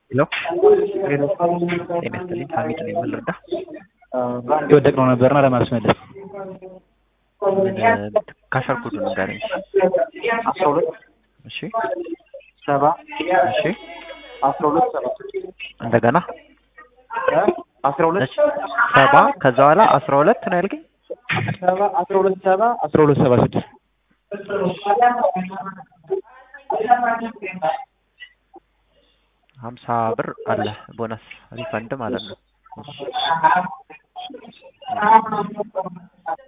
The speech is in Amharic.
ሄሎ ጤና ይስጥልኝ ሀሚድ ነኝ ምን ልርዳ የወደቅነው ነበርና ለማስመለስ ምን ካሸር ኮዱን ንገረኝ አስራ ሁለት እሺ ሰባ እሺ አስራ ሁለት ሰባ እንደገና አስራ ሁለት እሺ ሰባ ከዛ በኋላ አስራ ሁለት ነው ያልከኝ ሰባ አስራ ሁለት ሰባ አስራ ሁለት ሰባ ስድስት ሀምሳ ብር አለ ቦነስ ሪፈንድ ማለት ነው